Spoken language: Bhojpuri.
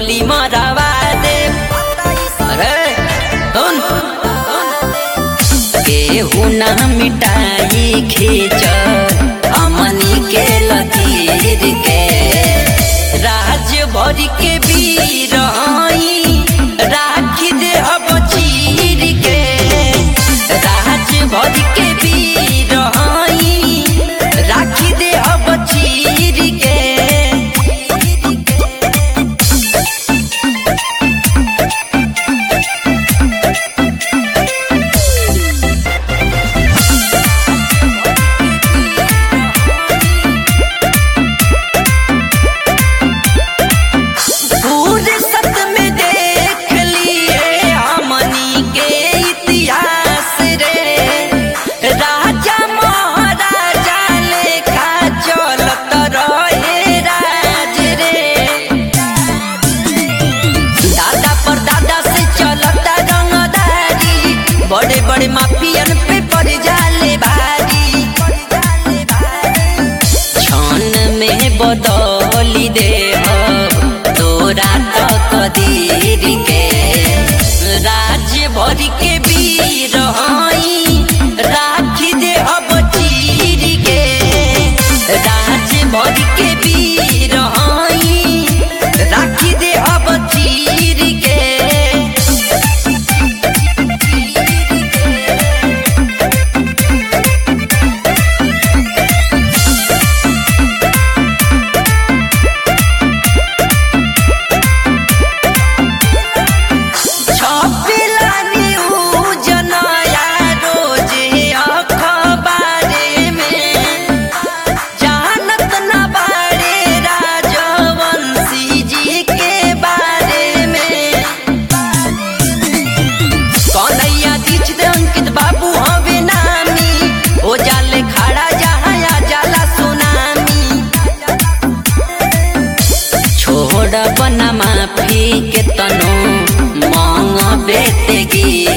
गोली मरवा दे अरे सुन केहू ना मिटाई खींच अमनी के लकीर के राज भर के वीर हई राखी दे अब चीर के राज भर के वीर हई राखी दे अब चीर के पूरे सत में देख लिए हमनी के इतिहास रे राजा महाराजा लेखा चलत रहे राज रे दादा पर दादा से चलता रंगदारी बड़े बड़े माफियन पे पड़ जाले भारी क्षण में बदली दे तोरा तो कदीर के राज भर के वीर हई राखी दे अब चीर के राज भर के वीर हई राखी दे अब चीर के छपिला न्यूज नया रोज अखबारे में जानत न बारे राजवंशी जी के बारे में कन्हैया दीछ दे अंकित बाबू हवे नामी ओ जाले खड़ा जहाँ आ जाला सुनामी छोड़ बना माफी के तनो मांग बेते गी